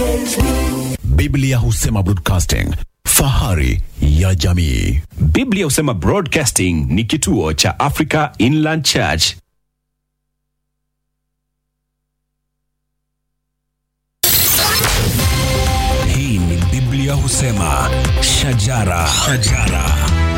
Biblia husema broadcasting, fahari ya jamii. Biblia husema Broadcasting ni kituo cha Africa Inland Church. Hii ni Biblia husema shajara, shajara.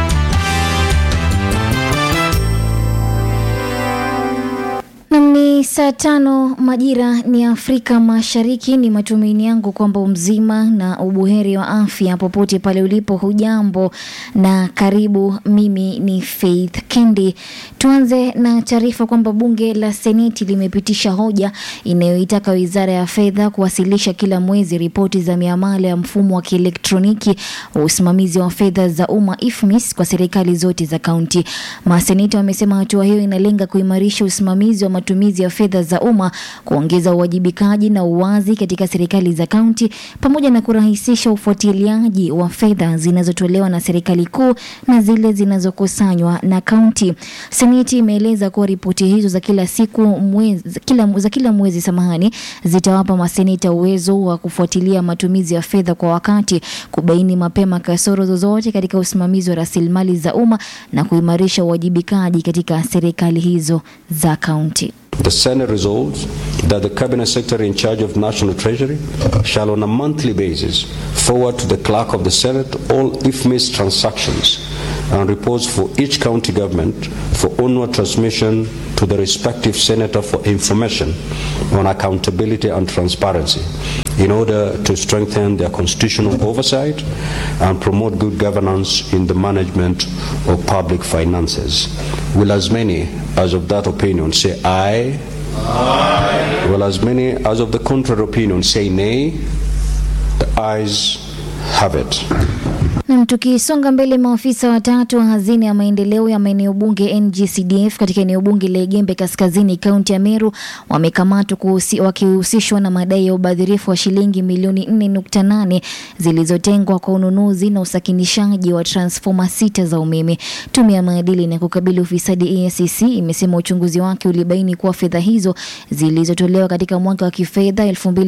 Nam ni saa tano majira ni Afrika Mashariki. Ni matumaini yangu kwamba umzima na ubuheri wa afya popote pale ulipo. Hujambo na karibu. Mimi ni Faith Kendi. Tuanze na taarifa kwamba bunge la Seneti limepitisha hoja inayoitaka wizara ya fedha kuwasilisha kila mwezi ripoti za miamala ya mfumo wa kielektroniki wa usimamizi wa fedha za umma IFMIS kwa serikali zote za kaunti. Maseneta wamesema hatua hiyo inalenga kuimarisha usimamizi wa matumizi ya fedha za umma, kuongeza uwajibikaji na uwazi katika serikali za kaunti, pamoja na kurahisisha ufuatiliaji wa fedha zinazotolewa na serikali kuu na zile zinazokusanywa na kaunti. Seneti imeeleza kuwa ripoti hizo za kila siku mwezi, kila, za kila mwezi samahani, zitawapa maseneta uwezo wa kufuatilia matumizi ya fedha kwa wakati, kubaini mapema kasoro zozote katika usimamizi wa rasilimali za umma na kuimarisha uwajibikaji katika serikali hizo za kaunti. The Senate resolves that the Cabinet Secretary in charge of National Treasury shall, on a monthly basis, forward to the Clerk of the Senate all IFMIS transactions and reports for each county government for onward transmission to the respective senator for information on accountability and transparency in order to strengthen their constitutional oversight and promote good governance in the management of public finances. Will as many as of that opinion say aye? Aye. Will as many as of the contrary opinion say nay? The ayes have it. Nam, tukisonga mbele, maafisa watatu wa hazina ya maendeleo ya maeneo bunge NGCDF katika eneo bunge la Igembe Kaskazini, kaunti ya Meru wamekamatwa kuhusi- wakihusishwa na madai ya ubadhirifu wa shilingi milioni 4.8 zilizotengwa kwa ununuzi na usakinishaji wa transfoma sita za umeme. Tume ya maadili na kukabili ufisadi EACC imesema uchunguzi wake ulibaini kuwa fedha hizo zilizotolewa katika mwaka wa kifedha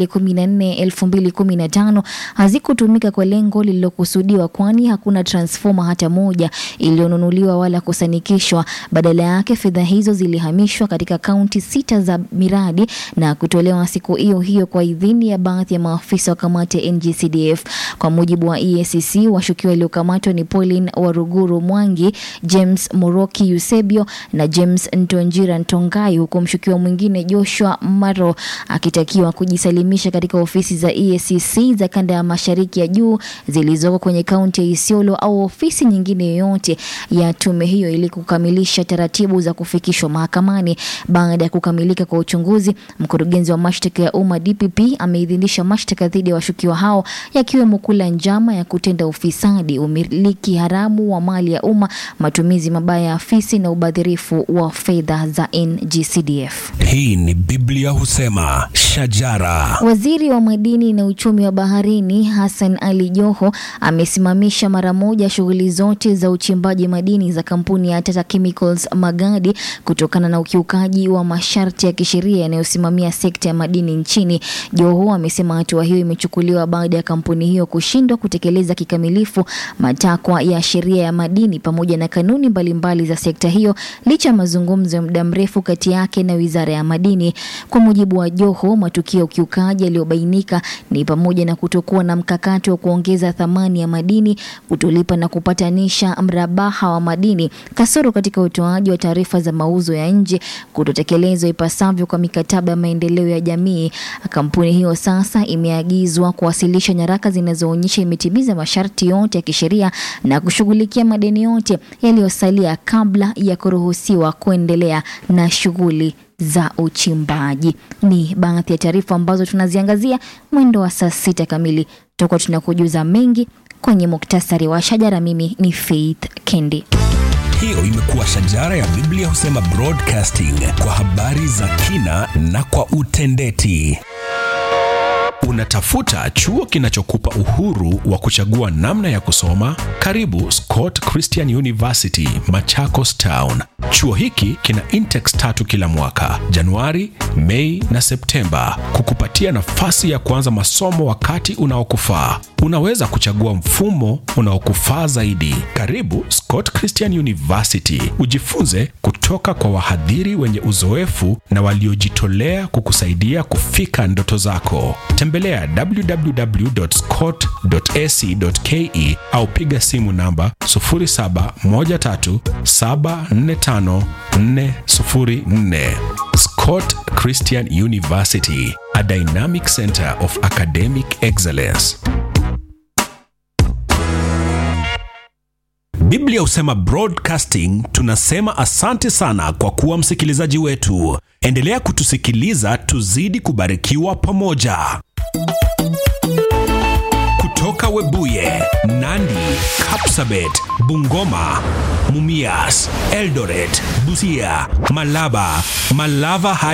2014-2015 hazikutumika kwa lengo lililokusudiwa kwani hakuna transfoma hata moja iliyonunuliwa wala kusanikishwa. Badala yake fedha hizo zilihamishwa katika kaunti sita za miradi na kutolewa siku hiyo hiyo kwa idhini ya baadhi ya maafisa wa kamati ya NGCDF. Kwa mujibu wa EACC, washukiwa waliokamatwa ni Pauline Waruguru Mwangi, James Moroki Eusebio na James Ntonjira Ntongai, huku mshukiwa mwingine Joshua Maro akitakiwa kujisalimisha katika ofisi za EACC za kanda ya mashariki ya juu zilizoko kwenye kaunti ya Isiolo au ofisi nyingine yoyote ya tume hiyo ili kukamilisha taratibu za kufikishwa mahakamani. Baada ya kukamilika kwa uchunguzi, mkurugenzi wa mashtaka ya umma DPP ameidhinisha mashtaka dhidi ya washukiwa hao yakiwemo kula njama ya kutenda ufisadi, umiliki haramu wa mali ya umma, matumizi mabaya ya afisi na ubadhirifu wa fedha za NGCDF. Hii ni Biblia husema shajara, Waziri wa madini na uchumi wa baharini Hassan Ali Joho amesimamisha mara moja shughuli zote za uchimbaji madini za kampuni ya Tata Chemicals Magadi kutokana na ukiukaji wa masharti ya kisheria yanayosimamia sekta ya madini nchini. Joho amesema hatua hiyo imechukuliwa baada ya kampuni hiyo kushindwa kutekeleza kikamilifu matakwa ya sheria ya madini pamoja na kanuni mbalimbali za sekta hiyo licha ya mazungumzo ya muda mrefu kati yake na Wizara ya Madini. Kwa mujibu wa Joho, matukio ya ukiukaji yaliyobainika ni pamoja na kutokuwa na mkakati wa kuongeza thamani ya madini, kutolipa na kupatanisha mrabaha wa madini, kasoro katika utoaji wa taarifa za mauzo ya nje, kutotekelezwa ipasavyo kwa mikataba ya maendeleo ya jamii. Kampuni hiyo sasa imeagizwa kuwasilisha nyaraka zinazoonyesha imetimiza masharti yote ya kisheria na kushughulikia madeni yote yaliyosalia kabla ya kuruhusiwa kuendelea na shughuli za uchimbaji. Ni baadhi ya taarifa ambazo tunaziangazia mwendo wa saa sita kamili. Tutakuwa tunakujuza mengi kwenye muktasari wa shajara. Mimi ni Faith Kendi. hiyo imekuwa shajara ya Biblia husema broadcasting kwa habari za kina na kwa utendeti. Una Unatafuta chuo kinachokupa uhuru wa kuchagua namna ya kusoma? Karibu Scott Christian University, Machakos Town. Chuo hiki kina intex tatu kila mwaka, Januari, Mei na Septemba, kukupatia nafasi ya kuanza masomo wakati unaokufaa. Unaweza kuchagua mfumo unaokufaa zaidi. Karibu Scott Christian University, ujifunze kutoka kwa wahadhiri wenye uzoefu na waliojitolea kukusaidia kufika ndoto zako. Tembelea www.scott.ac.ke au piga simu namba 0713745404. Scott Christian University, a dynamic center of academic excellence. Biblia husema broadcasting, tunasema asante sana kwa kuwa msikilizaji wetu. Endelea kutusikiliza, tuzidi kubarikiwa pamoja. Kutoka Webuye, Nandi, Kapsabet, Bungoma, Mumias, Eldoret, Busia, Malaba, Malava hadi